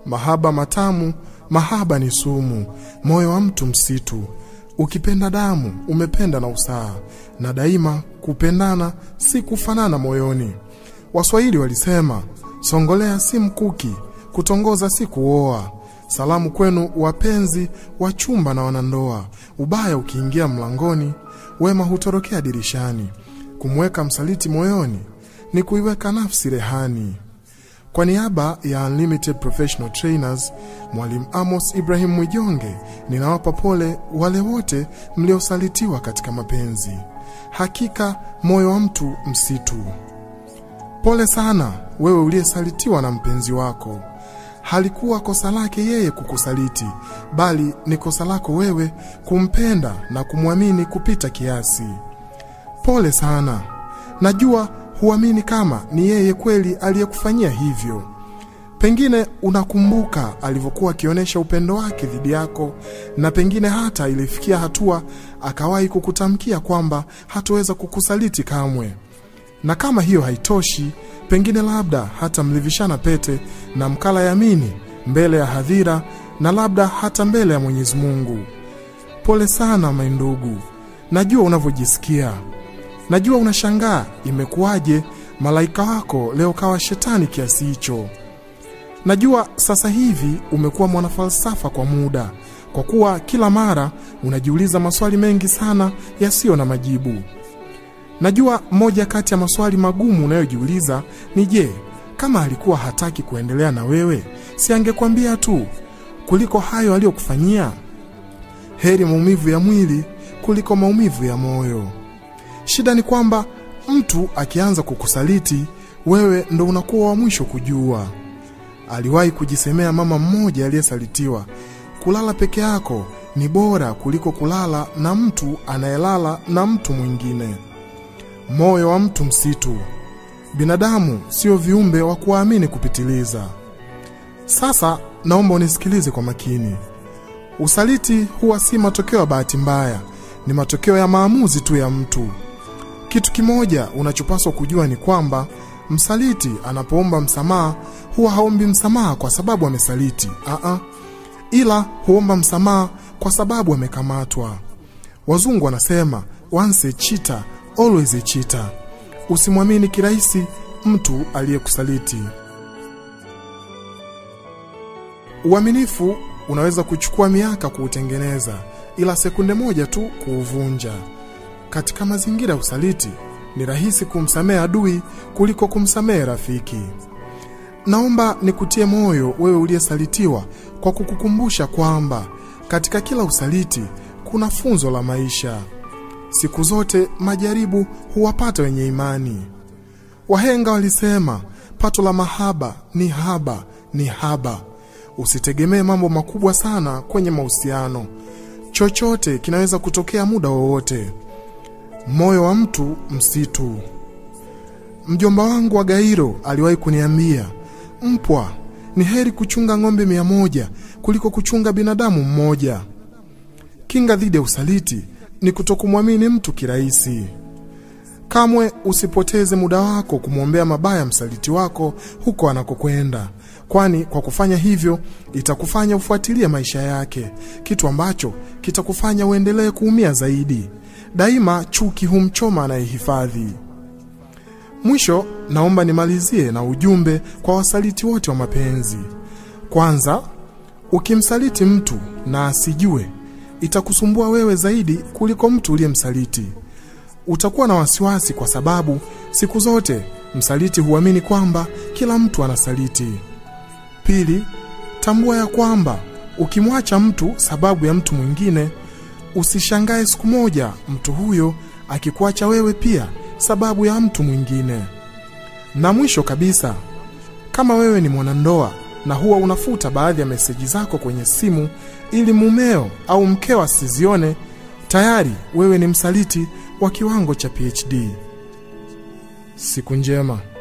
mahaba matamu, mahaba ni sumu, moyo wa mtu msitu. Ukipenda damu, umependa na usaha, na daima kupendana si kufanana moyoni. Waswahili walisema, songolea si mkuki, kutongoza si kuoa. Salamu kwenu wapenzi wa chumba na wanandoa. Ubaya ukiingia mlangoni, wema hutorokea dirishani. Kumweka msaliti moyoni ni kuiweka nafsi rehani. Kwa niaba ya Unlimited Professional Trainers, Mwalimu Amos Ibrahim Mwijonge, ninawapa pole wale wote mliosalitiwa katika mapenzi. Hakika moyo wa mtu msitu. Pole sana wewe uliyesalitiwa na mpenzi wako. Halikuwa kosa lake yeye kukusaliti, bali ni kosa lako wewe kumpenda na kumwamini kupita kiasi. Pole sana. Najua huamini kama ni yeye kweli aliyekufanyia hivyo. Pengine unakumbuka alivyokuwa akionyesha upendo wake dhidi yako, na pengine hata ilifikia hatua akawahi kukutamkia kwamba hataweza kukusaliti kamwe. Na kama hiyo haitoshi, pengine labda hata mlivishana pete na mkala yamini mbele ya hadhira na labda hata mbele ya Mwenyezi Mungu. Pole sana maindugu, najua unavyojisikia. Najua unashangaa imekuwaje malaika wako leo kawa shetani kiasi hicho. Najua sasa hivi umekuwa mwanafalsafa kwa muda, kwa kuwa kila mara unajiuliza maswali mengi sana yasiyo na majibu. Najua moja kati ya maswali magumu unayojiuliza ni je, kama alikuwa hataki kuendelea na wewe, si angekwambia tu kuliko hayo aliyokufanyia? Heri maumivu ya mwili kuliko maumivu ya moyo. Shida ni kwamba mtu akianza kukusaliti wewe ndo unakuwa wa mwisho kujua. Aliwahi kujisemea mama mmoja aliyesalitiwa, kulala peke yako ni bora kuliko kulala na mtu anayelala na mtu mwingine. Moyo wa mtu msitu. Binadamu sio viumbe wa kuamini kupitiliza. Sasa naomba unisikilize kwa makini. Usaliti huwa si matokeo ya bahati mbaya, ni matokeo ya maamuzi tu ya mtu. Kitu kimoja unachopaswa kujua ni kwamba msaliti anapoomba msamaha huwa haombi msamaha kwa sababu amesaliti, aa, ila huomba msamaha kwa sababu amekamatwa. Wazungu wanasema once a cheater always a cheater. Usimwamini kirahisi mtu aliyekusaliti. Uaminifu unaweza kuchukua miaka kuutengeneza, ila sekunde moja tu kuuvunja. Katika mazingira ya usaliti ni rahisi kumsamehe adui kuliko kumsamehe rafiki. Naomba nikutie moyo wewe uliyesalitiwa kwa kukukumbusha kwamba katika kila usaliti kuna funzo la maisha. Siku zote majaribu huwapata wenye imani. Wahenga walisema pato la mahaba ni haba ni haba. Usitegemee mambo makubwa sana kwenye mahusiano. Chochote kinaweza kutokea muda wowote. Moyo wa mtu msitu. Mjomba wangu wa Gairo aliwahi kuniambia, mpwa, ni heri kuchunga ng'ombe mia moja kuliko kuchunga binadamu mmoja. Kinga dhidi ya usaliti ni kutokumwamini mtu kirahisi. Kamwe usipoteze muda wako kumwombea mabaya msaliti wako huko anakokwenda, kwani kwa kufanya hivyo itakufanya ufuatilie maisha yake, kitu ambacho kitakufanya uendelee kuumia zaidi. Daima chuki humchoma anayehifadhi. Mwisho, naomba nimalizie na ujumbe kwa wasaliti wote wa mapenzi. Kwanza, ukimsaliti mtu na asijue, itakusumbua wewe zaidi kuliko mtu uliyemsaliti. Utakuwa na wasiwasi kwa sababu siku zote msaliti huamini kwamba kila mtu anasaliti. Pili, tambua ya kwamba ukimwacha mtu sababu ya mtu mwingine, usishangae siku moja mtu huyo akikuacha wewe pia sababu ya mtu mwingine. Na mwisho kabisa, kama wewe ni mwanandoa na huwa unafuta baadhi ya meseji zako kwenye simu ili mumeo au mkeo asizione, tayari wewe ni msaliti wa kiwango cha PhD. Siku njema.